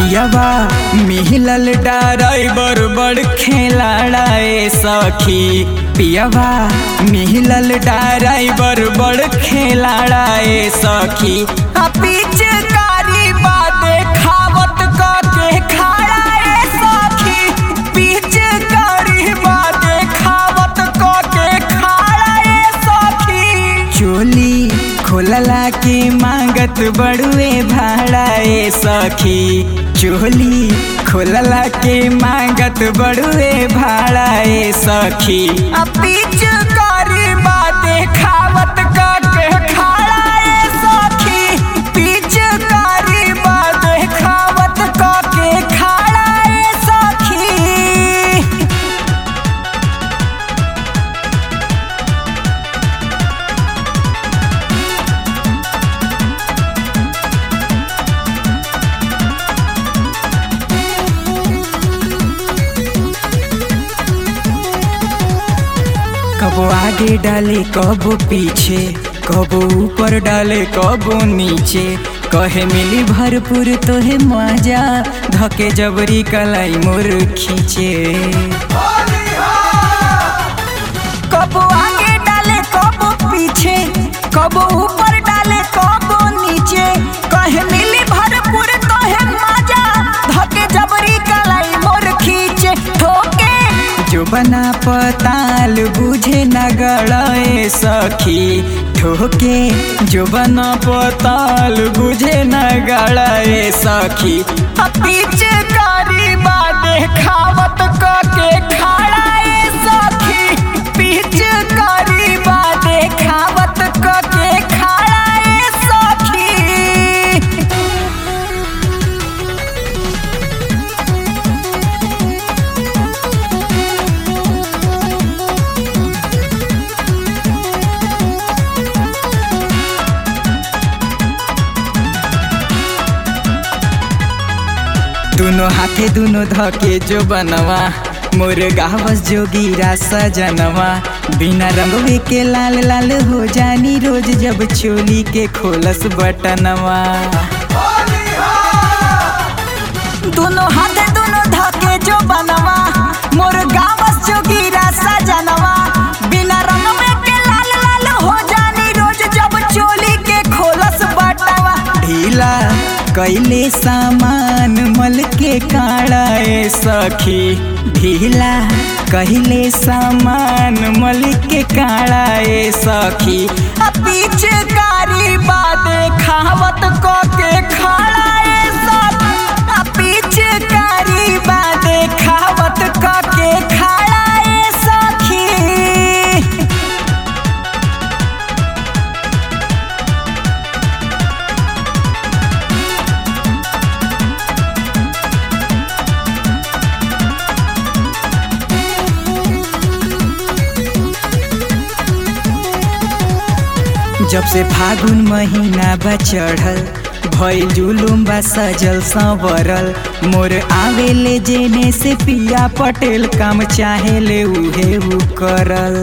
पियावा मिहिलल ड्राइवर बड़ खेलाड़ाए सखी पियावा मिहिलल ड्राइवर बड़ खेलाड़ाए सखी आ पीछे कारी बाते खावत के खाड़ा ए सखी पीछे कारी बाते खावत के खाड़ा ए सखी चोली खोलला के मांगत बड़ुए भाड़ा ए सखी चोली खोलला के मांगत बड़ुए भाड़ा ए सखी आ पीछे कारी बाते खावत के खाड़ा ए सखी पीछे कारी बाते खावत के खाड़ा ए सखी कबो आगे डाले कबो पीछे कबो ऊपर डाले कबो नीचे कहे मिली भरपूर तोहे मजा धके जबरी कलाई मोर खींचे कबो आगे डाले कबो पीछे कबो ऊपर डाले कबो नीचे कहे मिली भरपूर तोहे मजा धके जबरी कलाई मोर खींचे ठोके जो बना पताल बुझे न गड़े सखी ठोके जो बना पताल बुझे न गड़े सखी आ पीछे कारी बाते खावत के खाड़ा ए सखी पीछे कारी बाते खावत के खाड़ा ए सखी दोनों हाथे दोनों धके जो बनवा मोर गावस जोगीरा सजनवा बिना रंगवे के लाल लाल हो जानी रोज जब चोली के खोलस बटनवा दोनों हाथे दोनों धके जो बनवा मोर गावस जोगीरा सजनवा बिना रंगवे के लाल लाल हो जानी रोज जब चोली के खोलस बटवा ढीला कैले सामान मल के काड़ा ए सखी ढीला कहले सामान मल के काड़ा ए सखी आ पीछे कारी बाते खावत क के खाड़ा ए सखी आ पीछे कारी बाते खावत क के खाड़ा ए सखी जब से फागुन महीना बा चढ़ल भइल जुलुम बा सजल संवरल मोर आवेले जेने से पिया पटेल काम चाहेले उहे उ करल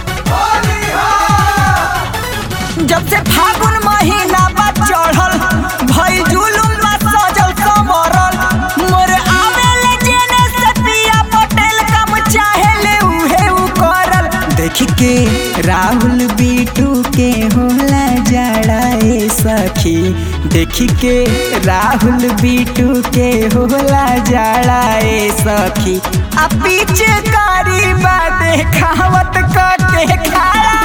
जब से फागुन महीना बा चढ़ल भइल जुलुम बा सजल संवरल मोर आवेले जेने से पिया पटेल काम चाहेले उहे उ करल देख के राहुल बीटू के होला जड़ा ए सखी देख के राहुल बीटू के होला जड़ा ए सखी आ पीछे कारी बात खावत के खाड़ा